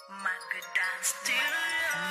Magadan Studio.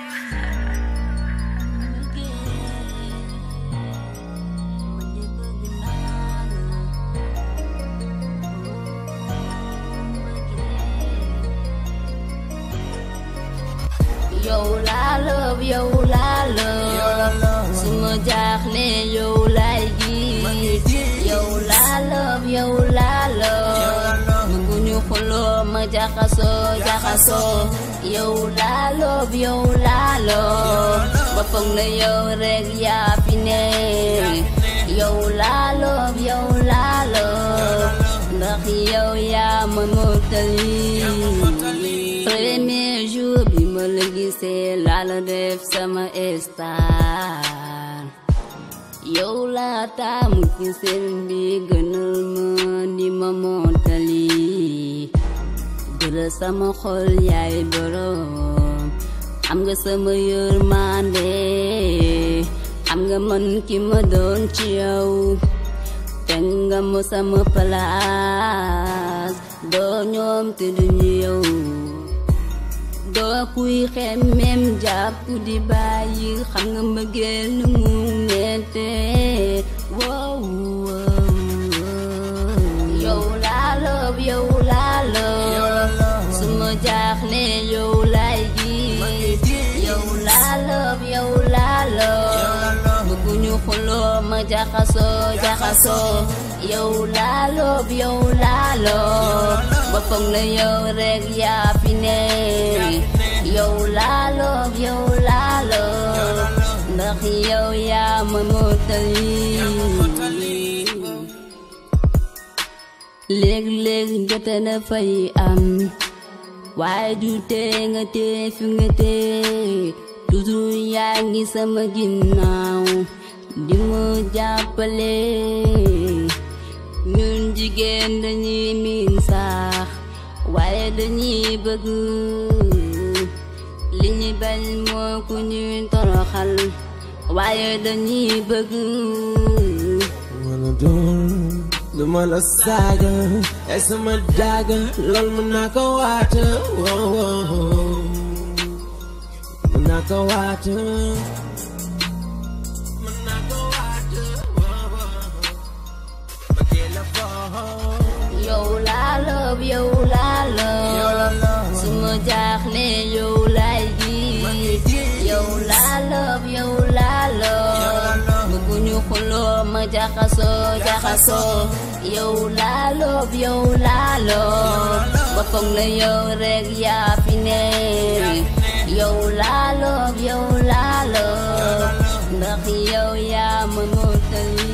yow laa love yow laa love su ma jaaxle yow laay gis yow laa love yow laa love bëgguñu xuloo ma jaxasoo jaxasoo yow laa love yow laa love ba foog na yow rek yaa fi ne yow laa love yow laa love ndax yow yaa ma mottali premier jour bi ma la gisee laa la def sama star yow laa taamu ci seen bi gënal ma di ma mottali jëlal sama xol yaay borom am nga sama yërmande am nga man ki ma doon ci yow teg nga ma sama place doo ñoom te duñu yow doo kuy xemmem jàpp di bàyyi xam nga mbëggeel nu mu mette wow yow laa loob yow laa loob su ma jaaxle yow laay gis yow laa loob yow laa loob bëgguñu xuloo ma jaxasoo jaxasoo yow laa loob yow laa loob ba foog na yow rek yaa fi ne yow laa loob yow laa loob ndax yow yaa ma mottali léeg-léeg jote na fay am waaye du tee nga tee fi nga tee toujours yaa ngi sama ginnaaw di ma jàppale ñun jigéen dañuy miin sax waaye dañuy bëgg li ñu bañ moo ku ñuy toroxal waaye dañuy bëgg wala doon du ma la saaga ay sama daaga lool mën naa ko waata wow wow mën naa ko waata mën naa ko waata wow wow bëggee la foo yow laa loob yow laa loob su ma jaaxle yow laay gis yow laa loob yow laa loob bëgguñu xuloo ma jaxasoo jaxasoo yow laa loob yow laa loob ba foog na yow rek yaa fi ne yow laa loob yow laa loob ndax yow yaa ma mottali